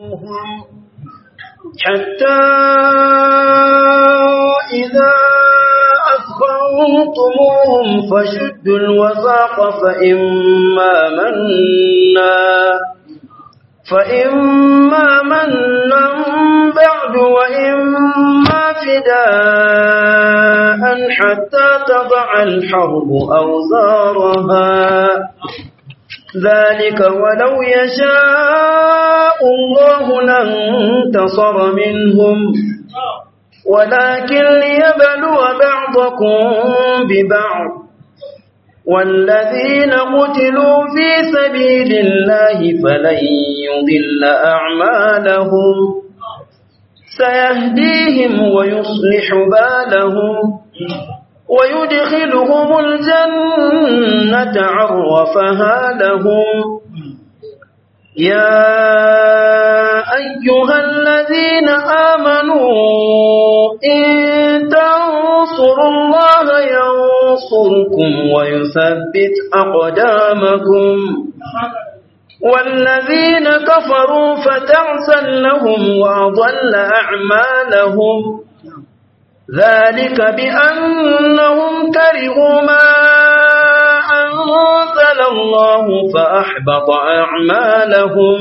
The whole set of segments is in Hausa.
حتى إذا أثخنتموهم فشدوا الوثاق فإما منا فإما منا بعد وإما فداء حتى تضع الحرب أوزارها ذلك ولو يشاء الله لانتصر منهم ولكن ليبلو بعضكم ببعض والذين قتلوا في سبيل الله فلن يضل أعمالهم سيهديهم ويصلح بالهم ويدخلهم الجنة عرفها لهم يا أيها الذين آمنوا إن تنصروا الله ينصركم ويثبت أقدامكم والذين كفروا فتعسا لهم وأضل أعمالهم ذلك بأنهم كرهوا ما أنزل الله فأحبط أعمالهم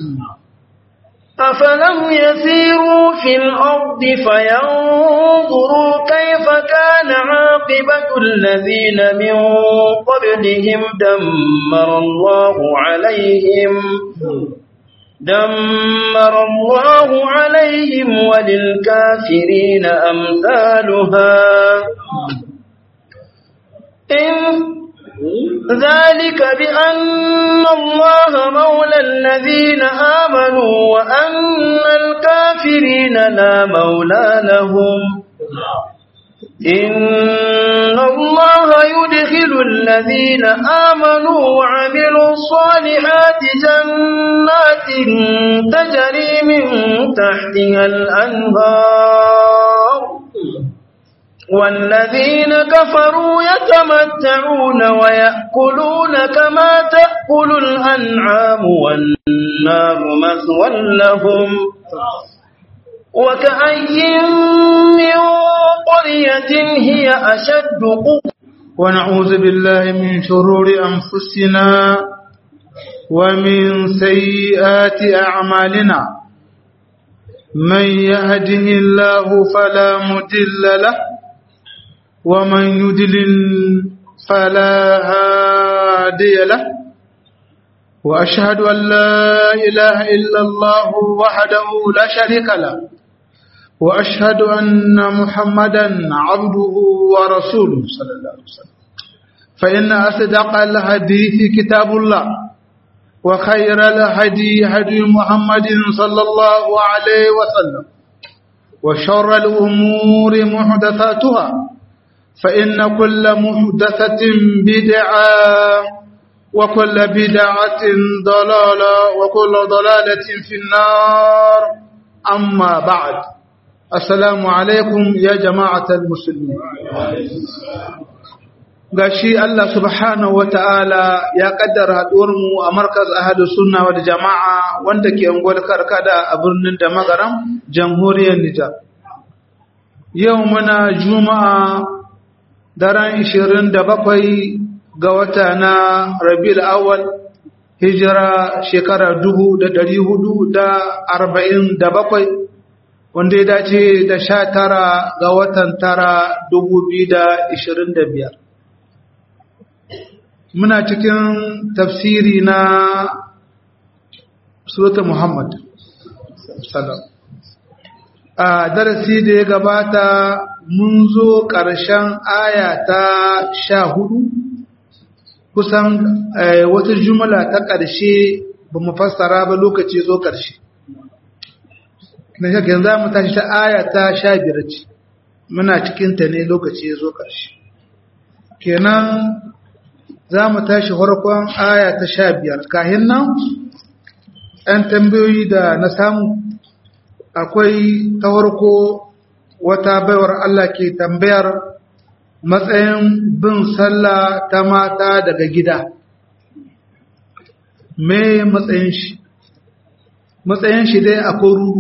أفلم يسيروا في الأرض فينظروا كيف كان عاقبة الذين من قبلهم دمر الله عليهم دمر الله عليهم وللكافرين أمثالها إن ذلك بأن الله مولى الذين آمنوا وأن الكافرين لا مولى لهم إن الله يدخل الذين آمنوا وعملوا الصالحات جنات تجري من تحتها الأنهار والذين كفروا يتمتعون ويأكلون كما تأكل الأنعام والنار مثوى لهم وكأي من قرية هي أشد قوة ونعوذ بالله من شرور أنفسنا ومن سيئات أعمالنا من يهده الله فلا مدل له ومن يدلل فلا هادي له وأشهد أن لا إله إلا الله وحده لا شريك له وأشهد أن محمدا عبده ورسوله صلى الله عليه وسلم فإن أصدق الحديث كتاب الله وخير الهدي هدي محمد صلى الله عليه وسلم وشر الأمور محدثاتها فإن كل محدثة بدعة وكل بدعة ضلالة وكل ضلالة في النار أما بعد السلام عليكم يا جماعة المسلمين gashi Allah subhanahu wata'ala ya kaddara mu a markaz ahadu sunna wal jama'a wanda ke ungwar karkada a birnin da magaram jamhuriyar Nijar yau muna juma'a daren 27 ga wata na rabiul awal hijira shekara 447 wanda ya dace da 19 ga watan tara 2025 muna cikin tafsiri na surata muhammad salam a darasi da ya gabata mun zo ƙarshen aya ta sha hudu kusan wata jumla ta ƙarshe ba mu fassara ba lokaci zo ƙarshe na shakin za mu tashi ta aya ta sha biyar ce muna cikinta ne lokaci zo ƙarshe kenan za mu tashi farkon aya ta sha biyar kahin nan ‘yan tambayoyi da na samu akwai ta farko wata baiwar Allah ke tambayar matsayin bin sallah ta mata daga gida me matsayin shi matsayin shi dai akwai rudu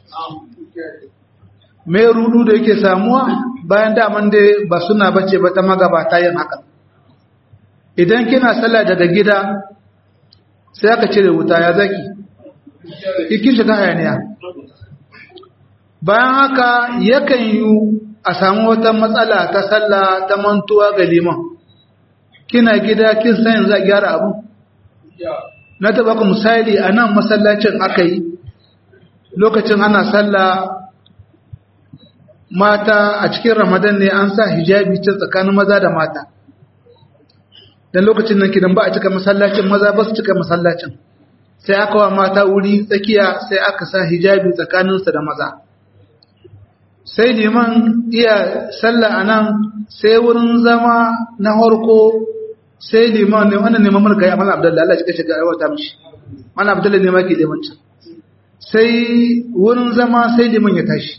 mai rudu da yake samuwa bayan daman dai ba suna bace ba ta magabata yin haka idan kina sallah daga gida sai aka cire wuta ya zaki ikin shiga hayaniya bayan haka yakan yi a samu wata matsala ta sallah ta mantuwa ga liman kina gida kin san yanzu a gyara abu na taba ku misali a nan masallacin aka yi lokacin ana sallah mata a cikin ramadan ne an sa hijabi ta tsakanin maza da mata dan lokacin nan kidan ba a cika masallacin maza ba su cika masallacin sai aka wa mata wuri tsakiya sai aka sa hijabi tsakaninsu da maza sai liman iya sallah a nan sai wurin zama na harko sai liman ne wannan neman mulka ya mana abdullahi Allah ya shiga yawa ta mishi mana abdullahi ne ma ke limancin sai wurin zama sai liman ya tashi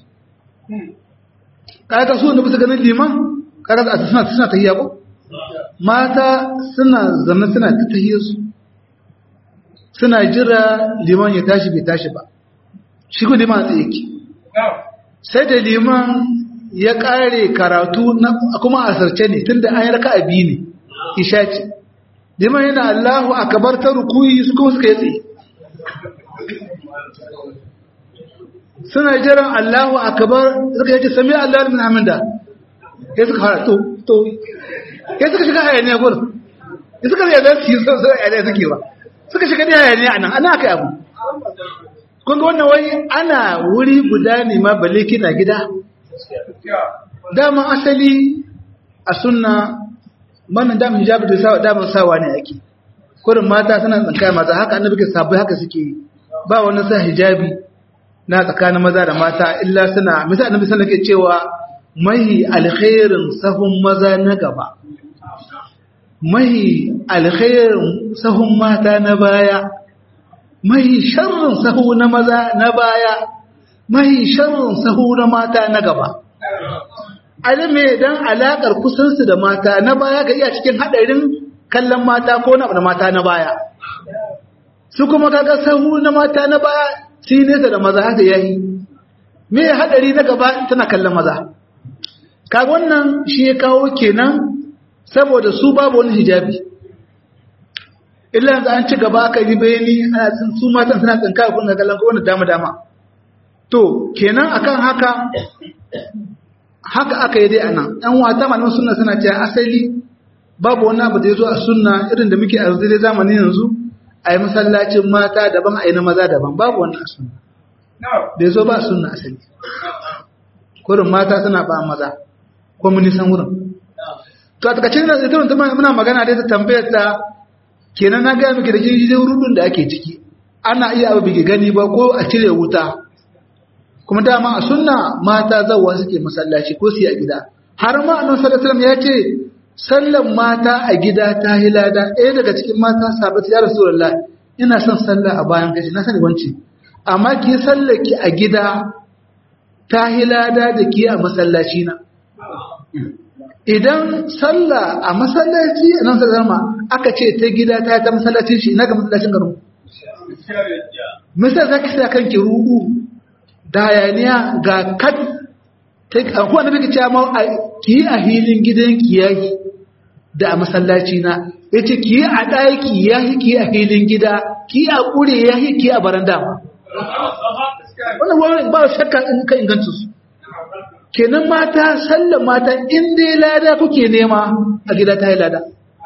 kaga su da bisa ganin liman kaga suna suna tahiyya ko mata suna zanna suna ta tahiyya su suna jira liman ya tashi bai tashi ba shi ko liman tsaye yake sai da liman ya kare karatu na kuma asarce ne tunda an yi raka'a biyu ne isha ce liman yana Allahu akbar ta rukuyi su kuma suka yi tsaye suna jiran Allahu akbar suka yace sami Allahu min hamida sai suka fara to to sai suka shiga hayaniya gurin sai suka yarda su yi so so hayaniya suke ba suka shiga da hayaniya anan ana kai abu kun ga wannan wai ana wuri guda ne ma balle kina gida dama asali a sunna wannan damin hijabi da sawa damin sawa ne ake kurin mata suna tsankaya maza haka annabi ke sabai haka suke yi ba wani sa hijabi na tsakanin maza da mata illa suna misali annabi sallallahu alaihi cewa mahi alkhairin sahun maza na gaba mahi alkhairin sahun mata na baya mahi sharrin sahu na maza na baya mahi sharrin sahu na mata na gaba alime dan alakar kusansu da mata na baya ga iya cikin hadarin kallon mata ko na mata na baya su kuma kaga sahu na mata na baya shi nesa da maza haka yayi me hadari na gaba tana kallon maza kaga wannan shi ya kawo kenan saboda su babu wani hijabi illa yanzu an ci gaba aka yi bayani ana tsin su matan suna tsinka kun ga kallon kowane dama dama to kenan akan haka haka aka yi dai anan ɗan wata malaman sunna suna cewa asali babu wani abu da ya zo a sunna irin da muke a yanzu dai zamanin yanzu a yi masallacin mata daban a yi na maza daban babu wannan sunna da ya zo ba sunna asali kurin mata suna ba maza ko mun nisan wurin to a takacin da ita muna magana dai ta tambayar ta kenan na gaya miki da kin ji rudun da ake ciki ana iya abu bige gani ba ko a cire wuta kuma dama a sunna mata zawa suke masallaci ko su yi a gida har ma annabi sallallahu alaihi wasallam ya ce sallan mata a gida ta hilada ɗaya daga cikin mata sabat ya rasulullah ina son sallah a bayan gashi na sani wance amma ki sallaki a gida ta hilada da ki a masallaci na idan sallah a masallaci nan sallama aka ce ta gida ta ta masallacin shi ina ga masallacin garin misal zaki sa kanki ruɗu da hayaniya ga kat akwai wanda muke cewa ma ki yi a hilin gidan kiyayi da a masallaci na ya ce ki yi a ɗaki ya yi ki a hilin gida ki a ƙure ya yi ki a baranda wannan wani ba shakka in ka inganta su kenan mata sallan mata in dai lada kuke nema a gida ta yi lada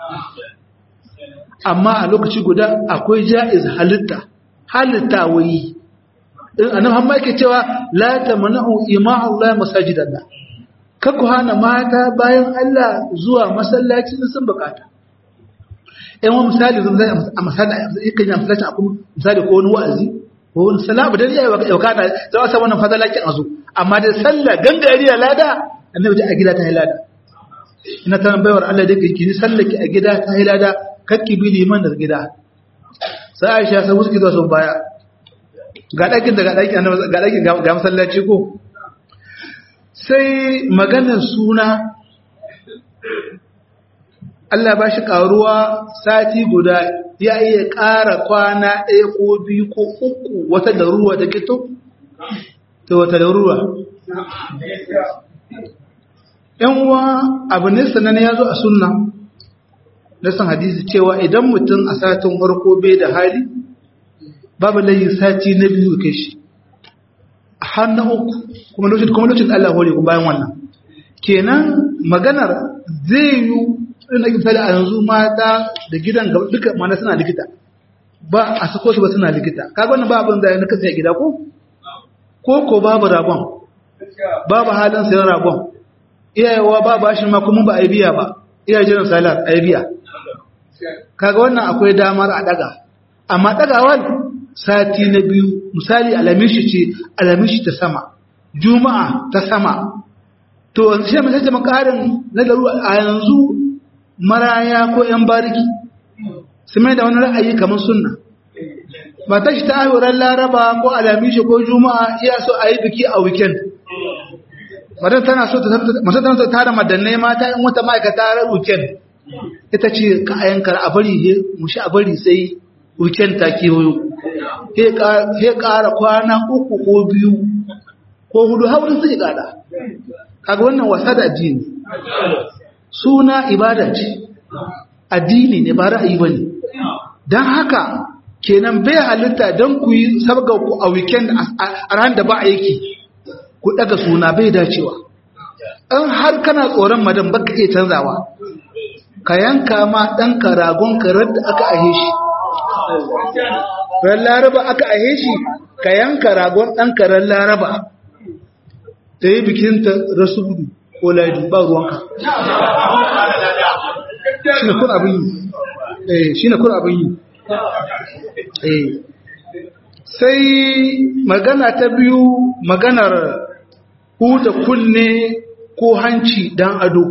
amma a lokaci guda akwai ja'iz halitta halitta wayi annabi hamma yake cewa la tamna'u ima'u la masajidallah kaku hana mata bayan Allah zuwa masallaci sun bukata ɗan wani misali zan zai a misali yakan yi masallacin akwai misali ko wani wa'azi ko wani salamu da ya yi yauka na za a samu wannan fadalakin a zo amma da sallah gangari a lada annabi a gida ta yi lada ina ta baiwar Allah da ki ni sallaki a gida ta yi lada kakki bi liman da gida sai Aisha sai wuce zuwa sun baya ga ɗakin da ga ɗakin ga masallaci ko sai maganar suna Allah ba shi ƙaruwa sati guda ya iya ƙara kwana ɗaya ko biyu ko uku wata laruwa ta kito? Ta wata laruwa. ‘Yan uwa abu ne sannan ya zo a sunna, na san hadisi cewa idan mutum a satin farko bai da hali, babu layi sati na biyu kai shi. Har na uku, kuma lokacin Allah hore ku bayan wannan. Kenan maganar zai yi ina misali a yanzu mata da gidan gaba duka mana suna likita ba a sako su ba suna likita kaga wannan ba abin da ya naka sai gida ko ko ko babu ragon babu halin sayan ragon iyayewa ba bashin ma kuma ba a biya ba iyaye jiran salar a biya kaga wannan akwai damar a daga amma dagawar sati na biyu misali alamishi ce alamishi ta sama juma'a ta sama to sai mu sai makarin na daru a yanzu maraya ko ‘yan bariki su mai da wani ra'ayi kamar sunna ba ta shi ta ayyuran laraba ko alamishi ko juma'a iya so a yi biki a weekend matan tana so ta tara madannai mata in wata ma'aikata ran weekend ita ce ka a yankar a bari mushi a bari sai weekend ta kewayo he ƙara kwana uku ko biyu ko hudu haurin sai ƙada kaga wannan wasa da addini suna ibada ce addini ne ba ra'ayi bane dan haka kenan bai halitta dan ku yi sabga ku a weekend a ran da ba aiki ku daga suna bai dacewa in har kana tsoron madan baka iya canzawa ka yanka ma dan karagon karar da aka ahe shi ran laraba aka ahe shi ka yanka ragon dan karar laraba ta yi bikinta rasu gudu ko ladi ba ruwanka shi na kun abin yi shi na kun abin yi sai magana ta biyu maganar huda kunne ko hanci dan ado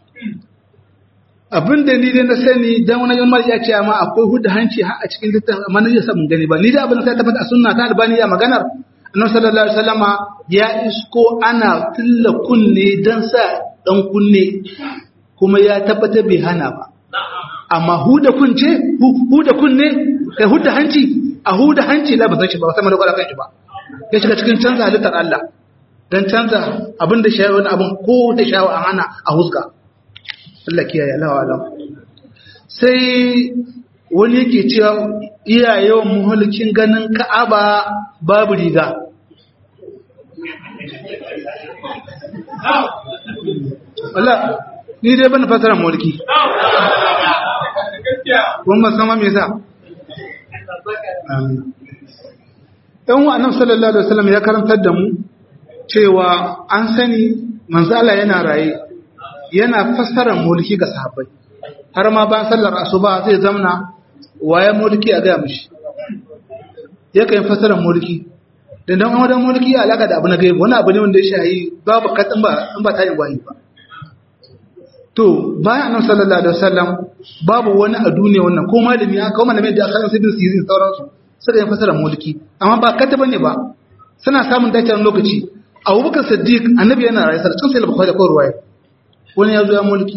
abin da ni dai na sani dan wani yamma ya ce amma akwai huda hanci a cikin littafin amma na yi samun gani ba ni da abin da ta tabbata a sunna ta albani ya maganar annabi sallallahu alaihi wasallama ya isko ana tilla kunne dan sa dan kunne kuma ya tabbatar bai hana ba amma huda kunce huda kunne kai huda hanci a huda hanci la ba san shi ba sama da kwala kan shi ba ya shiga cikin canza halittar Allah dan canza abin da shayi wani abin ko da shawa an hana a huska Allah kiyaye Allah wa alam sai wani yake cewa iya yawan muhulkin ganin ka'aba babu riga Allah ni dai bana fasara mulki kun ba sama me yasa ɗan wa annabi sallallahu alaihi wasallam ya karantar da mu cewa an sani manzo Allah yana raye yana fassara mulki ga sahabbai har ma ba sallar asuba zai zamna waye mulki a ga mishi yake yin fassara mulki da dan wadan mulki alaka da abu na gaibu wani abu ne wanda ya shayi babu katsin ba in ba tayin wahi ba to bayan annabi sallallahu alaihi wasallam babu wani a duniya wannan ko malami ya kawo malami da akan sibin sirin sauransu suka yi fasara mulki amma ba kata bane ba suna samun dacewar lokaci abubakar siddiq annabi yana rayu sai cikin sai bukhari da ruwaya wani ya zo ya mulki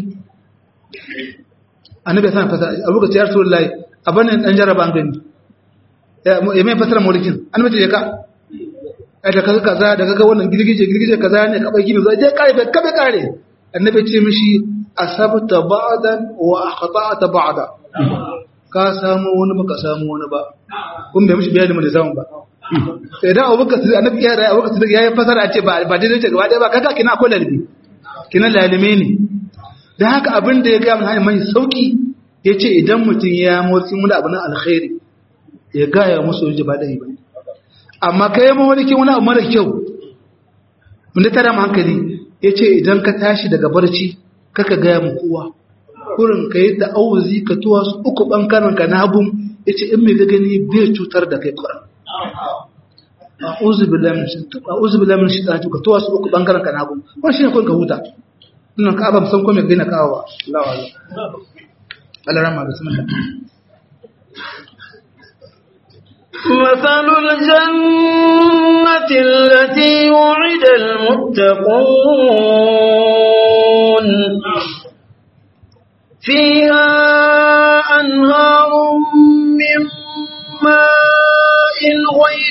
annabi ya san fasara abubakar ya rasulullahi abanin dan jaraba gani ya mai fasara mulkin annabi ya ka da kaga kaza da kaga wannan girgije girgije kaza ne ka bai gimi zai kare ka bai kare annabi ce mishi asabta ba'dan wa akhta'ta ba'da ka samu wani baka samu wani ba kun bai mishi bayani mun da zaman ba sai da abubakar sai annabi ya rayu abubakar sai yayi fasara a ce ba ba daidai ce gaba ɗaya ba kaga kina akwai lalbi kina lalime ne dan haka abin da ya ga mun hanyar mai sauki yace idan mutum ya motsi mun abin alkhairi ya ga ya musu ji ba dai ba amma kai mawalikin wani abu mara kyau mun da tara hankali ya ce idan ka tashi daga barci kaka gaya mu kowa kurin ka yi ta'awuzi ka tuwa su uku ɓangaren ka na hagun ya ce in mai ga gani bai cutar da kai kuran a'udhu billahi min shaitanir ka tuwa su uku ɓangaren ka na hagun wannan shine kun ka huta ina ka ba san ko me gina kawo ba Allahu Allah Allah rahma bismillah مثل الجنة التي وعد المتقون فيها أنهار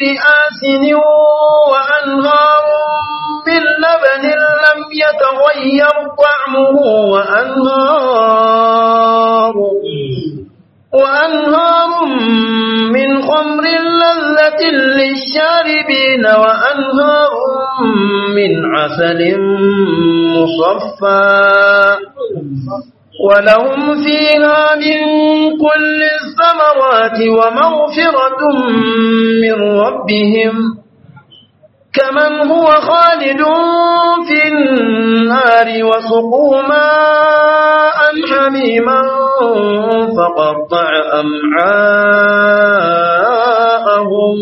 آسن وأنهار من لبن لم يتغير طعمه وأنهار وأنهار من خمر لذة للشاربين وأنهار من عسل مصفى ولهم فيها من كل الثمرات ومغفرة من ربهم كمن هو خالد في النار وسقوا ماء حميما فقطع أمعاءهم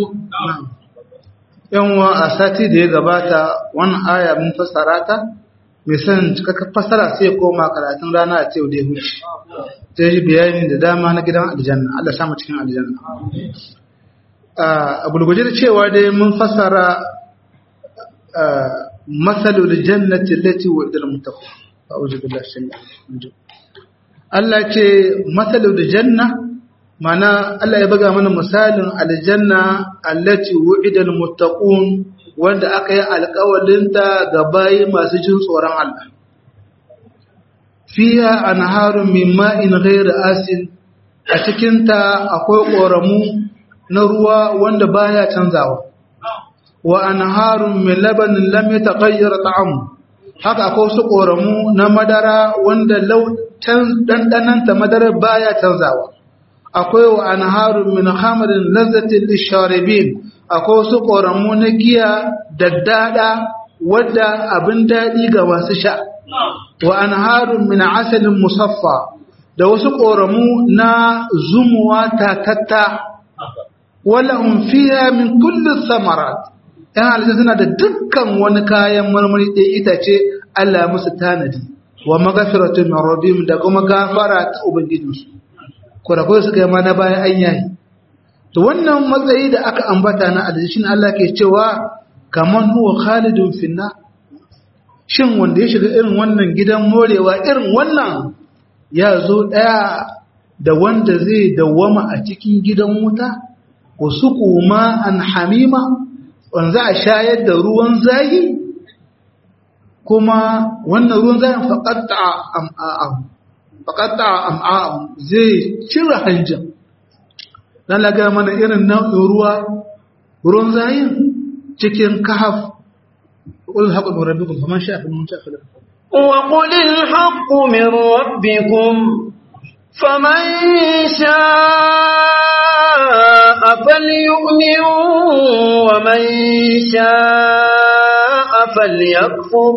yanwa a sati da ya gabata wannan aya mun fassara ta mai san cikakken fassara sai ya koma karatun rana a cewa da ya huce ta yi bayani da dama na gidan aljanna Allah samu cikin aljanna a gulguje da cewa dai mun fassara masalul jannati allati wa'ida al-muttaqin a'udhu billahi shaytan Allah ce masalul janna mana Allah ya buga mana misalin aljanna allati wu'ida almuttaqun wanda aka yi alƙawarinta ga bayi masu jin tsoron Allah fiha anharun min ma'in ghayri asin a cikin ta akwai ƙoramu na ruwa wanda baya canzawa wa anharun min labanin lam yataghayyar ta'amu haka akwai wasu ƙoramu na madara wanda lau ɗanɗananta madara baya canzawa akwai wa anharun min hamarin lazzatin lisharibin akwai wasu ƙoramu na giya daddada wadda abin daɗi ga masu sha wa anharun min asalin musaffa da wasu ƙoramu na zumuwa tatatta wala fiha min kulli samarat yan halittu suna da dukkan wani kayan marmari ɗaya itace Allah musu tanadi wa magafiratun min rabbihim da kuma gafara ta ubangijinsu kurakurai suka yi ma na bayan an yayi to wannan matsayi da aka ambata na adadin Allah ke cewa kaman huwa khalidun finna shin wanda ya shiga irin wannan gidan morewa irin wannan ya zo daya da wanda zai dawwama a cikin gidan wuta wasu kuma an hamima wanda a shayar da ruwan zahi kuma wannan ruwan zahin faƙatta am'a'ahu faƙatta am'a'ahu zai cire hanjin dan laga mana irin nau'in ruwa ruwan zahin cikin kahaf qul haqqu min rabbikum faman sha'a faman sha'a falyakfur وقل الحق من ربكم فمن شاء فليؤمن ومن شاء فليكفر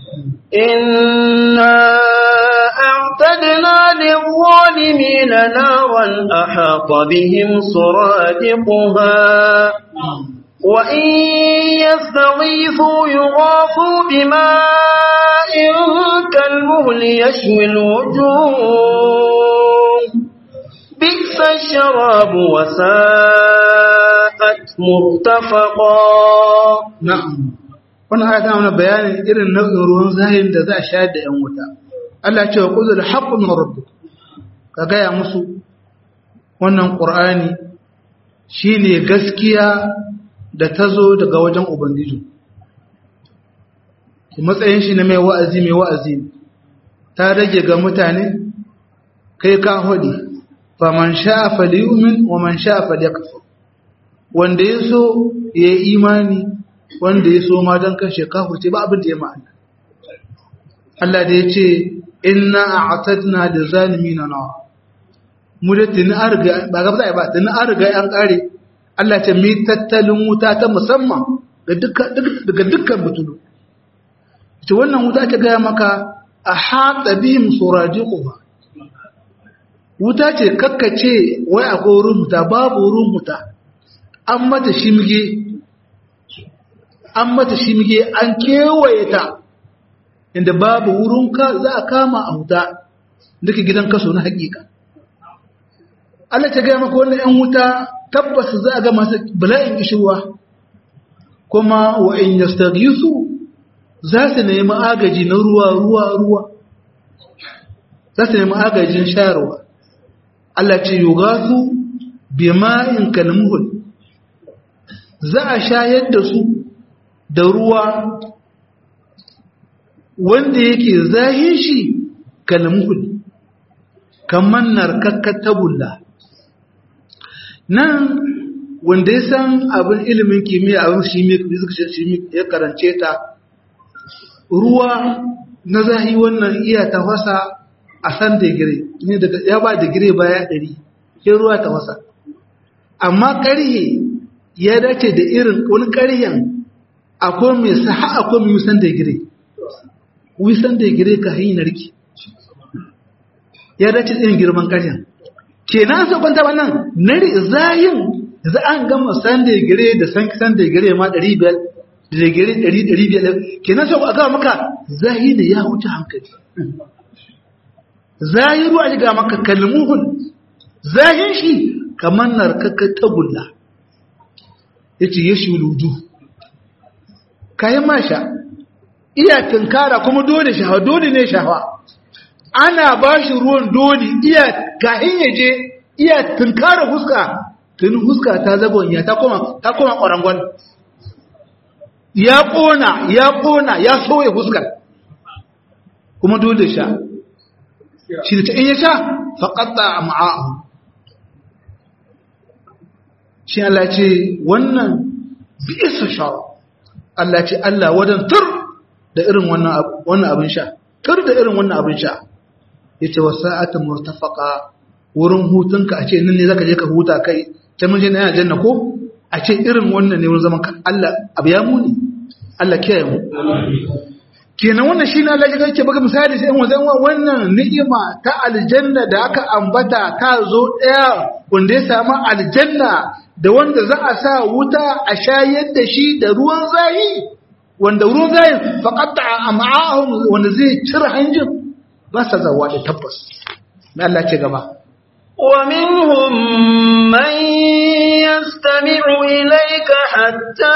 إنا أعتدنا للظالمين نارا أحاط بهم سرادقها وإن يستغيثوا يغاثوا بماء كالمهل يشوي الوجوه بئس الشراب وساءت مرتفقا na'am wannan aya ta mana bayanin irin nau'in ruwan zahirin da za a shayar da yan wuta Allah ce wa qulul haqqu min rabbik ka gaya musu wannan qur'ani shine gaskiya da ta zo daga wajen ubangiji matsayin shi na mai wa'azi mai wa'azi ta rage ga mutane kai ka hudi faman sha'a falyu'min wa man sha'a falyakfur wanda ya so ya yi imani wanda ya so ma don kashe kafurce ba abin da ya ma'ana Allah da ya ce inna a'tadna da zalimi na nawa mu da tuni an riga ba ga ba ba tuni an riga an kare Allah ce mi tattalin wuta ta musamman ga dukkan daga dukkan butulu ce wannan wuta ta gaya maka a haɗa bihim suradiquha wuta ce kakkace wai akwai wurin wuta babu wurin wuta an mata shimge an mata shimge an kewaye ta inda babu wurin ka za a kama a wuta duka gidan kaso na hakika Allah ta gaya maka wannan 'yan wuta tabbas za a ga masu bala'in kishirwa kuma wa in yastaghisu za su nemi agaji na ruwa ruwa ruwa za su nemi agajin shayarwa Allah ce yugasu bima'in kalmuhul za a shayar da su da ruwa wanda yake zahin shi kalmuhul kamar narkakkar tagulla nan wanda ya san abin ilimin kimiyya abin shimi ya karance ta ruwa na zahi wannan iya tafasa a san digiri ne daga ya ba digiri baya ɗari ke ruwa tafasa amma ƙarhe ya dace da irin wani ƙarhen akwai mai saha akwai mai wisan digiri wisan digiri ka hanyar narki ya dace irin girman ƙarhen ke na so kwanta wannan nari zayin za an gama san digiri da san san digiri ma ɗari biyar digiri ɗari ɗari biyar ke na so a gama maka zahi da ya wuce hankali zahiru a shiga maka kalmuhun zahin shi kamar narkakar tagulla ya ce ya shuludu kayan masha iya tunkara kuma dole shahawa dole ne shahawa ana ba shi ruwan dole iya kahin ya je iya tunkara huska tun huska ta zagonya ta koma ta koma ƙwarangon ya ƙona ya ƙona ya soya huskar kuma dole sha shi da ta in ya sha faƙaɗa a ma'a'u shi Allah ce wannan bi isa sha Allah ce Allah wadan tur da irin wannan abin sha tur da irin wannan abin sha ya ce wasu sa'atin murtafaka wurin hutunka a ce nan ne zaka je ka huta kai ta mun je na yana janna ko a ce irin wannan ne wurin zaman ka Allah abu ya muni Allah kiyaye mu kenan wannan shine Allah ya yake baka misali sai wazan wannan ni'ima ta aljanna da aka ambata ta zo daya wanda ya samu aljanna da wanda za a sa wuta a shayar da shi da ruwan zahi wanda ruwan zahi faqata am'ahum wanda zai cire hanjin ba sa zawa da tabbas mai Allah ce gaba ومنهم من يستمع إليك حتى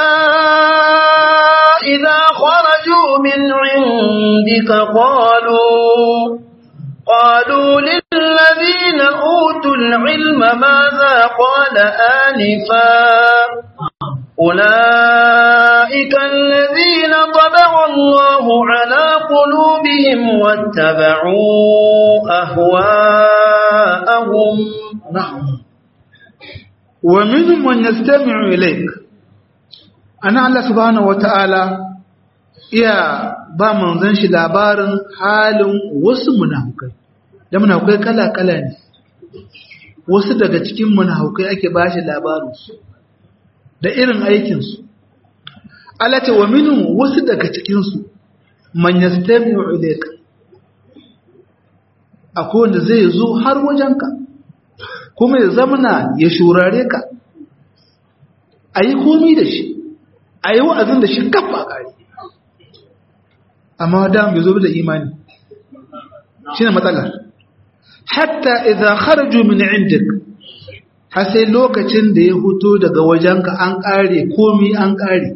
إذا خرجوا من عندك قالوا قالوا للذين أوتوا العلم ماذا قال آنفا أولئك الذين طبع الله على قلوبهم واتبعوا أهواءهم نعم ومنهم من يستمع إليك أنا الله سبحانه وتعالى iya ba manzon shi labarin halin wasu munafukai da munafukai kala-kala ne wasu daga cikin munafukai ake ba shi labarinsu da irin aikinsu alata wa minu wasu daga cikinsu man yastami'u ilayka akwai wanda zai zo har wajenka kuma ya zamana ya shurare ka a yi komi da shi a yi wa'azin da shi kafa ƙari amma da bai zo da imani shi ne matsalar hatta idan kharaju min indik har sai lokacin da ya huto daga wajenka an ƙare komi an ƙare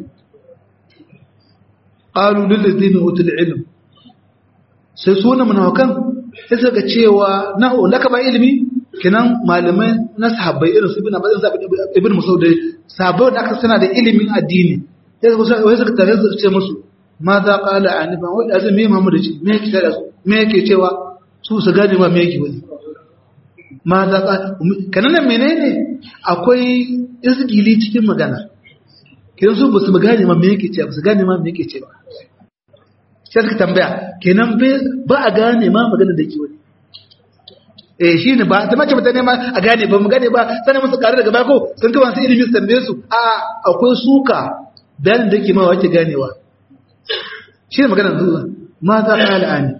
ƙalu lullazina utul ilm sai suna munawakan sai suka cewa na laka ba ilimi kinan malamai na sahabbai irin su bin abin zabi ibn musaud da sahabbai da aka sana da ilimin addini sai suka tare su ce musu ma za qala anifa wa da zai me mamu da shi me yake da su me yake cewa su su gane ma me yake wani ma za ka kanan menene akwai izgili cikin magana kidan su basu gane ma me yake cewa basu gane ma me yake cewa sai suka tambaya kenan ba a gane ma magana da yake wani eh shine ba ta mace mutane ma a gane ba mu gane ba sanin musu kare daga bako sun kawo su ilimi su tambaye su a akwai suka bayanin da yake ma wace ganewa shine magana zuwa ma za ka al'ani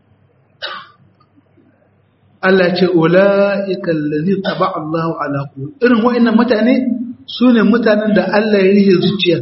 Allah ce ula'ika allazi taba Allahu ala qulub irin wa'annan mutane sune mutanen da Allah ya yi zuciya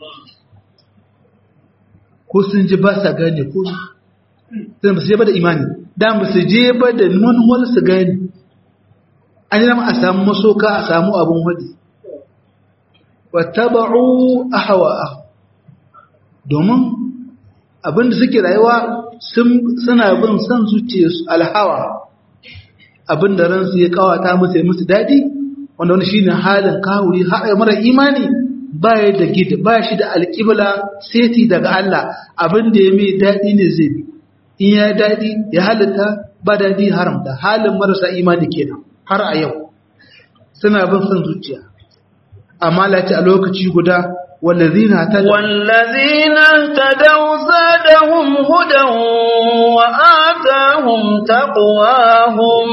ko sun ji ba sa gane ko sai ba su je ba da imani da ba su je ba da manuwar su gane an yi a samu masoka a samu abin wadi wattaba'u ahwa'a domin abinda suke rayuwa suna bin son zuciyarsu alhawa abinda ransu ya kawata musu ya musu daɗi wanda wani shine halin kawuri haɗa mara imani baya da gida ba shi da alƙibla seti daga Allah abin da ya mai daɗi ne zai bi in ya daɗi ya halitta ba daɗi haramta halin marasa imani kenan har a yau suna bin son zuciya amma lati a lokaci guda wallazina ta والذين اهتدوا زادهم هدى وآتاهم تقواهم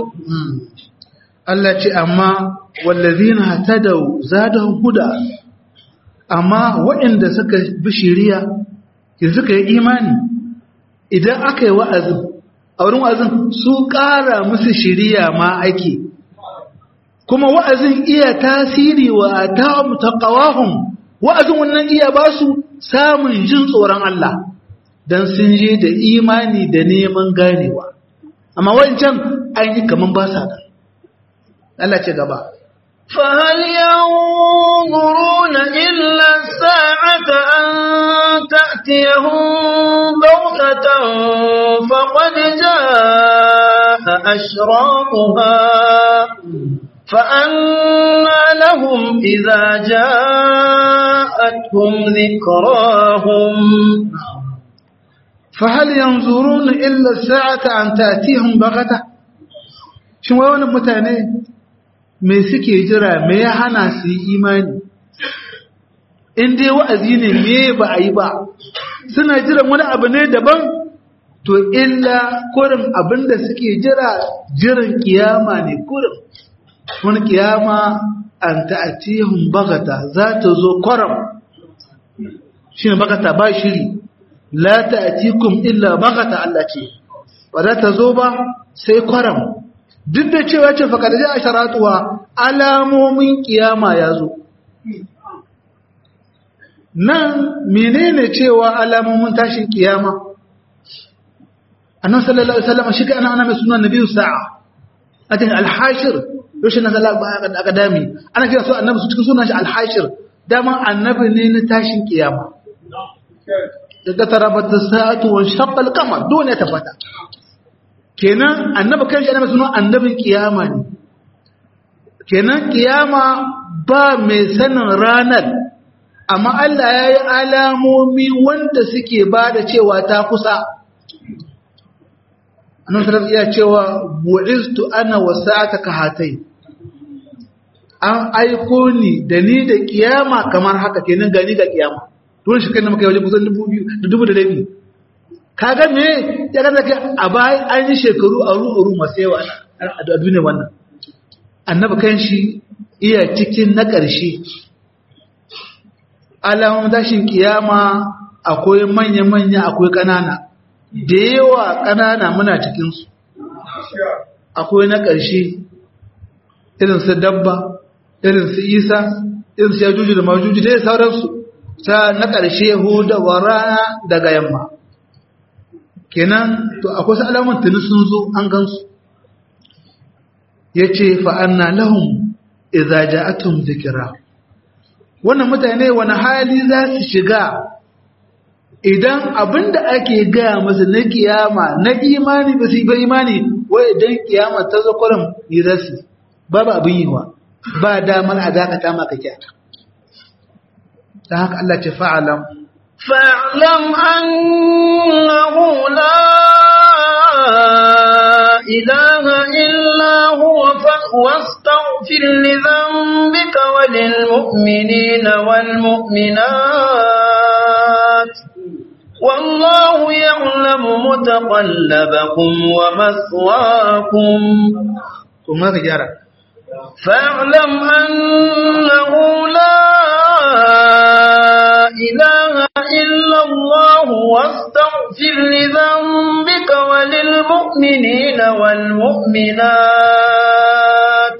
Allah ce amma wallazina hatadau zadahum huda amma waɗanda suka bi shiriya suka yi imani idan aka yi wa'azin a wurin wa'azin su ƙara musu shiriya ma ake kuma wa'azin iya tasiri wa ta taqawahum wa'azin wannan iya ba su samun jin tsoron Allah dan sun je da imani da neman ganewa amma wancan an yi kaman ba sa da Allah ce gaba. فهل ينظرون إلا الساعة أن تأتيهم بغتة فقد جاء أشراطها فأنى لهم إذا جاءتهم ذكراهم فهل ينظرون إلا الساعة أن تأتيهم بغتة شو wani mutane me suke jira me ya hana su yi imani in dai wa'azi ne me ba a yi ba suna jiran wani abu ne daban to illa kurin abin da suke jira jiran kiyama ne kurin wani kiyama an ta'atihun bagata za ta zo kwaram shi ne bagata ba shiri la ta'atikum illa bagata Allah ce ba za ta zo ba sai kwaram duk da cewa ce faƙar a sharatuwa alamomin kiyama ya zo nan menene cewa alamomin tashin kiyama annan sallallahu alaihi wasallam shi kana ana mai sunan nabiyyu sa'a atin al-hashir yoshin nan Allah ba akadami ana kira su annabi su cikin sunan shi al-hashir dama annabi ne na tashin kiyama daga tarabata sa'atu wa shaqqa al-qamar dole ta fata kenan annabi kan shi ana mai sunan annabin kiyama ne kenan kiyama ba mai sanin ranar amma Allah ya yi alamomi wanda suke ba da cewa ta kusa annan sarar iya cewa bu'istu ana wasa'ata ka hatai an aiko ni da ni da kiyama kamar haka kenan gani ga kiyama don shi kai na maka wajen kusan dubu biyu da dubu da rabi kaga me ya gaza kai a bayan an yi shekaru a ru'uru masu yawa a duniya wannan annabi kan shi iya cikin na ƙarshe alamun tashin kiyama akwai manya-manya akwai ƙanana da yawa ƙanana muna cikinsu akwai na ƙarshe irinsu dabba irinsu isa irinsu ya juju da majuju da ya sauransu ta na ƙarshe huda wa rana daga yamma kenan to akwai su alamun tuni sun zo an gansu ya ce fa'anna lahum iza ja'atum zikira wannan mutane wani hali za su shiga idan abinda ake gaya masa na kiyama na imani ba su yi ba imani wai idan kiyama ta zo kwarin yi za su babu abin yi wa ba damar a dakata maka kyata ta haka Allah ce fa'alam فاعلم أنه لا إله إلا هو واستغفر لذنبك وللمؤمنين والمؤمنات والله يعلم متقلبكم ومثواكم kuma ka gyara فاعلم أنه لا إله إلا الله واستغفر لذنبك وللمؤمنين والمؤمنات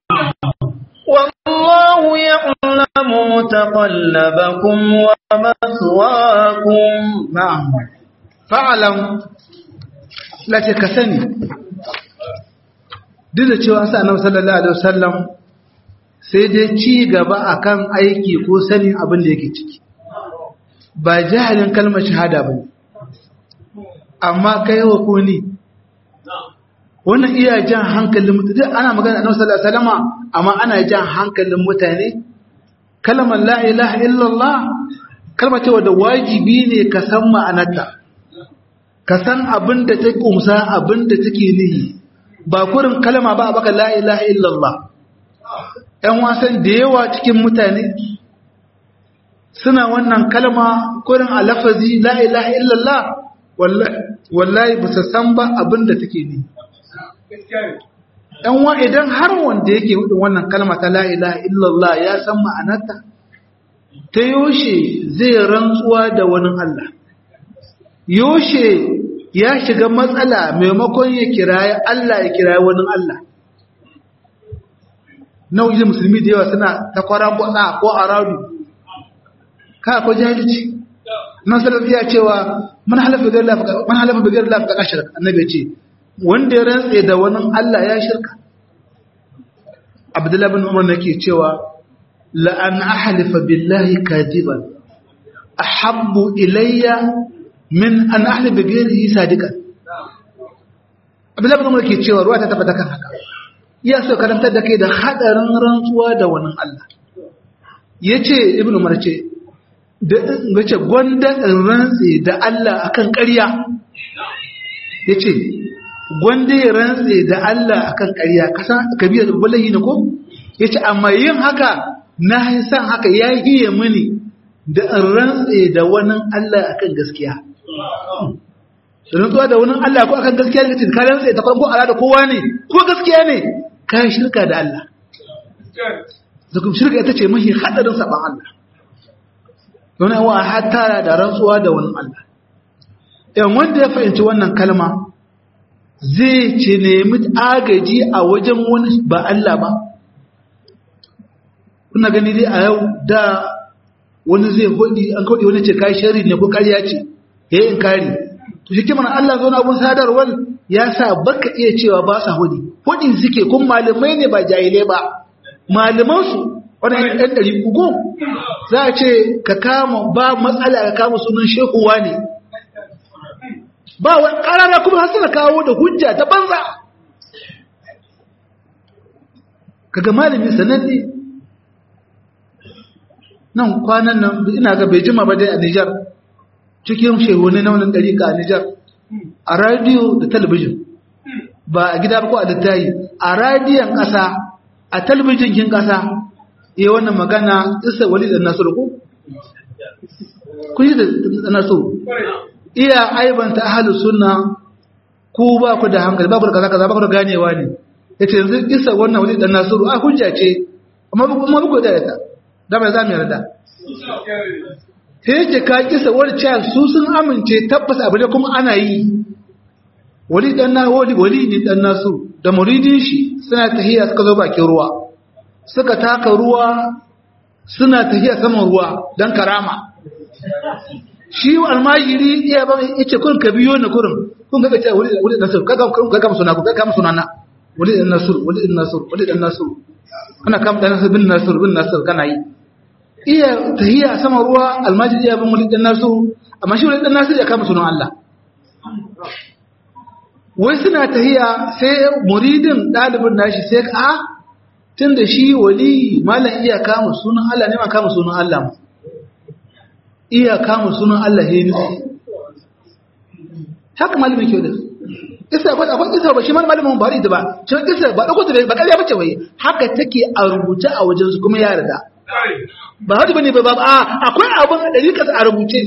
والله يعلم متقلبكم ومثواكم na'am fa'alam lace ka sani duk da cewa sa annabi sallallahu alaihi wasallam sai dai ci gaba akan aiki ko sanin abin da yake ciki ba jahilin kalmar shahada bane amma kai wa kuni wannan iya jan hankalin mutane ana magana annabi sallallahu alaihi wasallama amma ana jan hankalin mutane kalmar la ilaha illallah kalmar cewa da wajibi ne ka san ma'anarta ka san abin da ta kumsa abin da take nihi ba kurin kalma ba a baka la ilaha illallah ‘yan wasan da yawa cikin mutane suna wannan kalma kurin a lafazi la ilaha illallah wallahi ba su san ba abin da take nihi ‘yan wa idan har wanda yake hudun wannan kalma ta la ilaha illallah ya san ma'anarta ta yoshe zai rantsuwa da wani Allah yoshe ya shiga matsala maimakon ya kiraye Allah ya kiraye wani Allah nauyi musulmi da yawa suna ta kwaran kwasa ko aradu ka ko jahilci nan salafi ya cewa man halafa bigar lafi man halafa bigar lafi ka shirka annabi ce wanda ya rantse da wani Allah ya shirka Abdullahi bin Umar nake cewa la an ahlifa billahi kadiban ahabbu ilayya min an ahli bi ghairihi sadiqan Abdullahi bin Umar ke cewa ruwa ta tabbata kan haka ya so karantar da kai da hadarin rantsuwa da wani Allah yace Ibn Umar ce da yace gwanda in rantsi da Allah akan ƙarya yace gwanda ya rantsi da Allah akan ƙarya kasan kabira wallahi ne ko yace amma yin haka na san haka ya yi mini da in rantsi da wani Allah akan gaskiya rantsuwa da wani Allah ko akan gaskiya ne ka rantsa ta farko ala da kowa ne ko gaskiya ne ka shirka da Allah zakum shirka ita ce mahi hadarin saban Allah don yawa hattara da rantsuwa da wani Allah yan wanda ya fahimci wannan kalma zai ce nemi agaji a wajen wani ba Allah ba kuna gani dai a yau da wani zai hudi an kodi wani ce kai shari ne ko kariya ce yayin inkari to shi kimar Allah zo na abun sadarwar ya sa baka iya cewa ba sa hudi hudin suke kun malamai ne ba jahilai ba malaman su wannan ɗan ɗari uku za a ce ka kama ba matsala ka kama sunan shekuwa ne ba wani ƙarara kuma har suna kawo da hujja ta banza kaga malamin sananne nan kwanan nan ina ga bai jima ba dai a Nijar cikin shehune na wannan dariƙa a Nijar a radiyo da talabijin ba a gida ba ko a littayi a radiyon ƙasa a talabijin kin ƙasa iya wannan magana isa wali da nasiru ko kun yi da nasiru iya aibanta ahalu sunna ku ba ku da hankali ba ku da kaza kaza ba ku da ganewa ne yace yanzu isa wannan wali da nasiru a hujja ce amma ba ku da ta da mai za mu yarda sai yake ka kisa wani cewa su sun amince tabbas abu ne kuma ana yi wali dan na wali wali ne dan nasu da muridin shi suna tahiya suka zo bakin ruwa suka taka ruwa suna tahiya saman ruwa dan karama shi almajiri iya ba yace kun ka biyo ni kurin kun ga cewa wali wali dan nasu kaga kaga suna ku kaga sunana wali dan nasu wali dan nasu wali dan nasu kana kam dan nasu bin nasu bin nasu kana yi iya tahiyya sama ruwa almajid iya bin mulid dan nasu amma shi mulid dan nasu ya kama sunan Allah wai suna tahiyya sai muridin dalibin nashi sai a tunda shi wali malam iya kama sunan Allah ne ma kama sunan Allah iya kama sunan Allah he ni haka malamin ke da isa ba akwai isa ba shi malamin ba da ba shi isa ba dauko da ba kariya bace wai haka take a rubuce a wajen su kuma ya yarda ba hadu bane ba a akwai abin a dariƙa a rubuce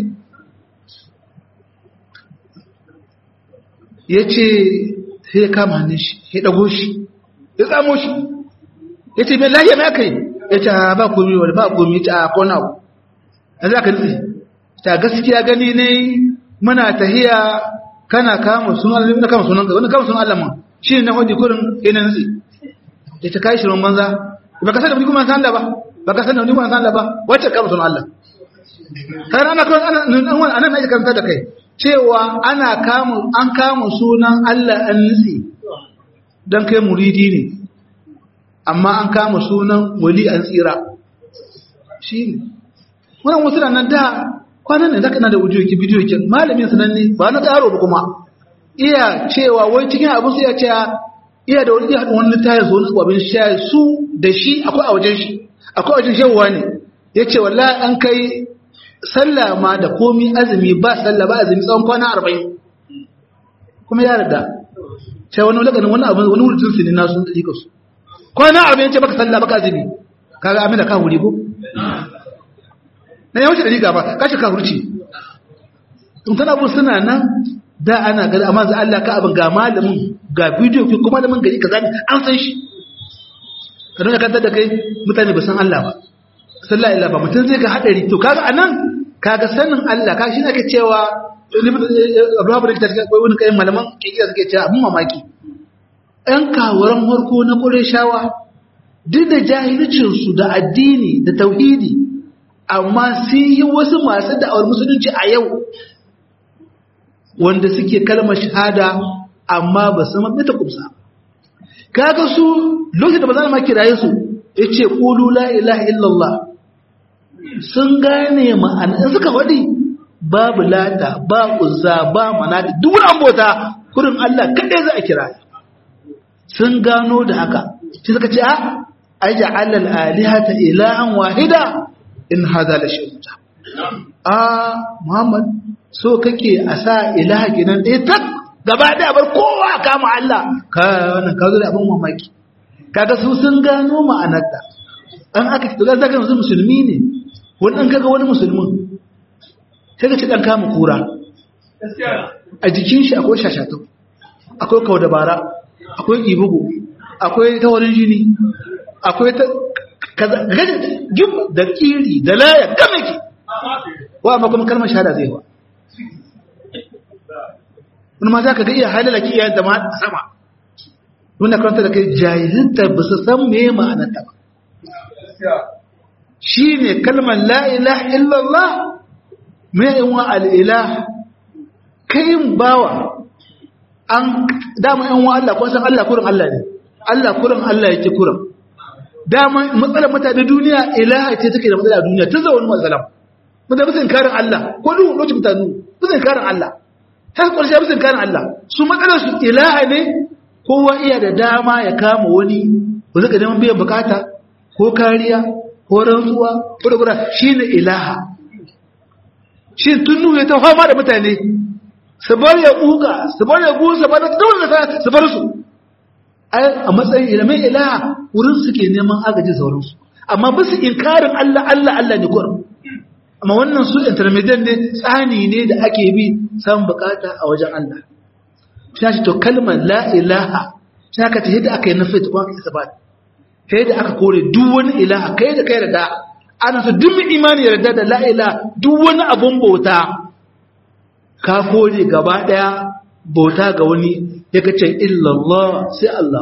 ya ce sai ya kama hannun shi ya ɗago shi ya tsamo shi ya ce mai lahiya mai kai ya ce ba komi wani ba komi ta a kona abu a za ka nufi ta gaskiya gani ne muna tahiya kana kama sunan Allah na kama sunan ka wani kama sunan Allah ma shi ne na hudu kurin yana nutsi ya ta kai shirin banza ba ka san da wani kuma san da ba ba ka san da wani kuma san da ba wacce kama sunan Allah kai ana kawai ana nan ana mai karanta da kai cewa ana kama an kama sunan Allah an nutsi dan kai muridi ne amma an kama sunan wali an tsira shi ne wannan wasu nan da kwanan ne zaka na da wujuki bidiyo kin malamin sanan ne ba na karo ba kuma iya cewa wai cikin abin su iya cewa iya da wani iya wani littafin su wani abin sha su da shi akwai a wajen shi akwai a wajen shewa ne ya ce wallahi an kai sallah ma da komi azumi ba sallah ba azumi tsawon kwana arba'in kuma ya rada sai wani laganin wani abu wani wurin su ne na sun tsika su kwana arba'in ce baka sallah baka azumi kaga amina ka wuri ko na yawanci da riga ba kashi ka hurci tun tana bu suna nan da ana gani amma za Allah ka abin ga malamin ga bidiyo ki kuma malamin gari kaza ne an san shi ka nuna kantar da kai mutane ba san Allah ba sallah illa ba mutum zai ga hadari to kaga anan kaga sanin Allah ka shi ake cewa Abu Bakar da take wani kai malaman kiyaye suke cewa abun mamaki ɗan kawaran farko na Qurayshawa duk da jahilcin su da addini da tauhidi amma sun yi wasu masu da'awar musulunci a yau wanda suke kalmar shahada amma ba su mafi ta kumsa kaga su lokacin da ba za ma kiraye su ya ce ƙulu la ilaha illallah sun gane ma'ana in suka faɗi babu lata ba uzza ba manata duk wani ambota kurin Allah kaɗai za a kira sun gano da haka shi suka ce a aja alal alihata ilahan wahida in hada la shay'un a muhammad so kake a sa ilaha kenan ɗaya tak gaba ɗaya bar kowa kama Allah ka wannan ka zo da abin mamaki kaga su sun gano ma'anarta an aka ci da zaka yanzu musulmi ne wani ɗan kaga wani musulmin sai ka ci ɗan kama kura a jikin shi akwai shashato akwai kau dabara akwai ibugu akwai tawarin jini akwai ta jim da kiri da laya game ki wa amma kuma kalmar shahada zai wa wani ma za ka ga iya halala ki iyayen da ma sama wanda karanta da kai jahilinta ba su san me ma'anarta ba shi ne kalmar la'ilah illallah mai yin wa al'ilah kayin bawa an dama yin wa Allah kwanson Allah kurin Allah ne Allah kurin Allah yake kurin dama matsalar mutane duniya ilaha ce take da matsala duniya tun zawon matsalar mutane bisa inkarin Allah ko duk lokacin mutane bisa inkarin Allah har ƙarshe bisa inkarin Allah su matsalar su ilaha ne kowa iya da dama ya kama wani ba zaka neman biyan bukata ko kariya ko rantsuwa ko da gura shine ilaha shi tunu ya ta fama da mutane su bar ya buga su bar ya busa ba da dole su bar su a matsayin ilimin ilaha wurin suke neman agaji sauransu amma ba su inkarin Allah Allah Allah ne kurum amma wannan su intermediate ne tsani ne da ake bi samun bukata a wajen Allah shi to kalmar la ilaha shi aka ta yadda aka yi nufi ta kuma isabat ta yadda aka kore duk wani ilaha kai da kai da ana so duk imani yarda da la ilaha duk wani abun bauta ka kore gaba daya bauta ga wani ya kace illallah sai Allah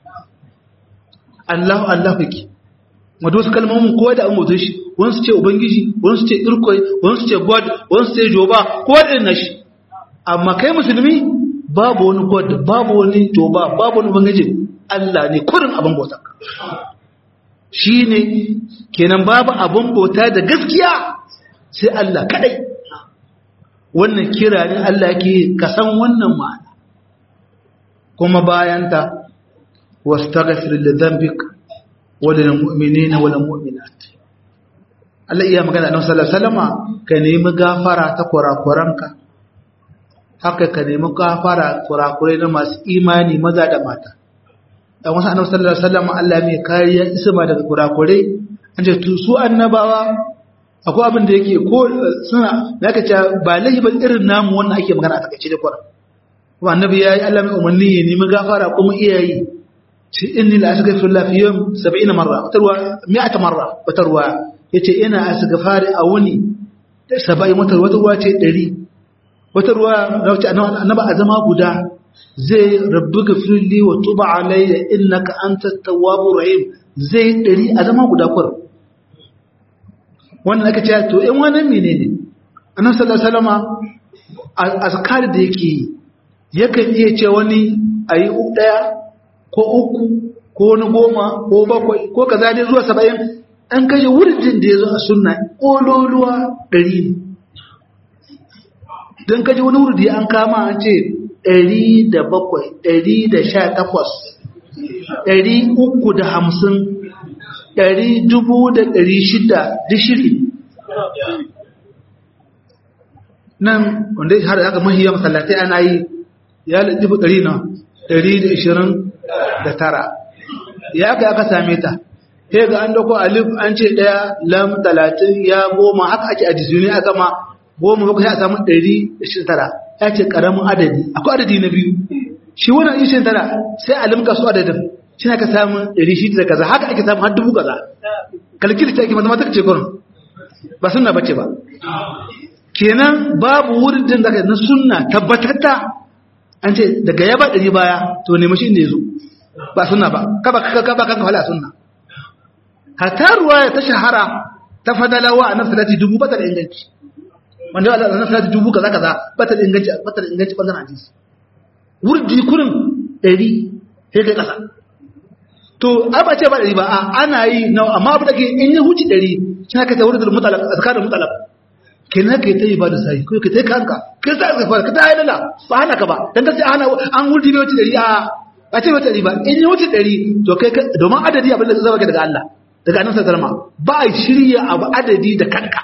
Allah Allah kake wato su kalmomin kowa da an mutu shi wani su ce ubangiji wani su ce irkoi wani su ce god wani su ce joba kowa da na shi amma kai musulmi babu wani god babu wani joba babu wani ubangiji Allah ne kurin abin bauta shi ne kenan babu abin bauta da gaskiya sai Allah kadai wannan kira ne Allah ke kasan wannan ma'ana kuma bayanta wastaghfir li dhanbik wa lil mu'minina wal mu'minat Allah iya magana annabi sallallahu alaihi wasallama ka nemi gafara ta kurakuranka haka ka nemi gafara kurakurai na masu imani maza da mata dan wasu annabi sallallahu alaihi wasallama Allah mai kariya isma daga kurakurai an ce su annabawa akwai abin da yake ko suna da aka ce ba laifi ba irin namu wannan ake magana a takaice da kwara kuma annabi yayi Allah mai umarni ya nemi gafara kuma iyayi ce inni la astaghfirullah fi yawm 70 marra watarwa 100 marra watarwa yace ina astaghfari a wuni 70 wata watarwa ce 100 watarwa da wace annabi a zama guda zai rabbi gafirli wa tuba alayya innaka antat tawwabur rahim zai 100 a zama guda kwara wannan aka ce to in wani mene ne annabi sallallahu alaihi wasallama azkar da yake yakan iya ce wani ayi daya ko uku ko wani goma ko bakwai ko kaza dai zuwa saba'in an kashe wurjin da ya zo a sunna ƙololuwa ɗari ne don kashe wani wurdi an kama an ce ɗari da bakwai ɗari da sha takwas ɗari uku da hamsin ɗari dubu da ɗari shida duk shiri nan wanda har aka mahiyar masallatai ana yi ya dubu ɗari na ɗari da ishirin da tara ya aka aka same ta sai ga an dauko alif an ce ɗaya lam talatin ya goma haka ake a jisuni a gama goma bakwai sai a samu ɗari da ishirin tara ya ce ƙaramin adadi akwai adadi na biyu shi wannan ishirin tara sai a limka su adadin shi aka samu ɗari shi da kaza haka ake samu har dubu kaza kalkili ta ake mathematics ce gurin ba sunna bace ba kenan babu wurin da zaka na sunna tabbatatta an ce daga ya ba ɗari baya to nemi shi inda ya zo ba sunna ba kaba kaba kaba kan wala sunna hatta ruwaya ta shahara ta fadalawa a nan salati dubu bata da inganci wanda Allah na salati dubu kaza kaza bata da inganci bata da inganci bangaren hadisi wurdi kurin ɗari sai kai kasa to ai ba ce ba ɗari ba a ana yi na amma abu da ke in ya huci ɗari shi haka ta wurin mutalab azkarin mutalab kenan kai ta yi ba da sai ko kai ta yi kanka kai ta yi ka ta yi lala ba hana ka ba dan ka sai hana an wurdi ne wuce ɗari a ba ce wuce ɗari ba in ya wuce ɗari to kai domin adadi abin da zai zama daga Allah daga annabi sallallahu ba a shirya abu adadi da kanka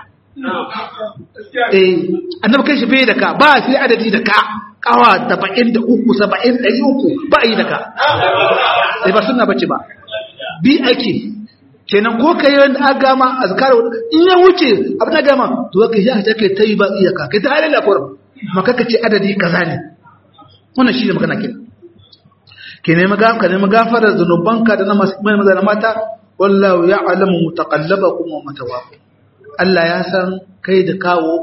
eh annabi kai shi bai da ka ba a sai adadi da ka kawa 73 70 300 ba a yi da ka sai ba sunna bace ba bi ake kenan ko kai wanda aka gama azkar in ya wuce abin da gama to kai ya ta kai tayi ba iyaka kai ta halala ko maka kace adadi kaza ne wannan shi ne magana kenan kenan maga ka ne magafara zanubanka da na maza da mata wallahu ya'lamu mutaqallabakum wa matawakum Allah ya san kai da kawo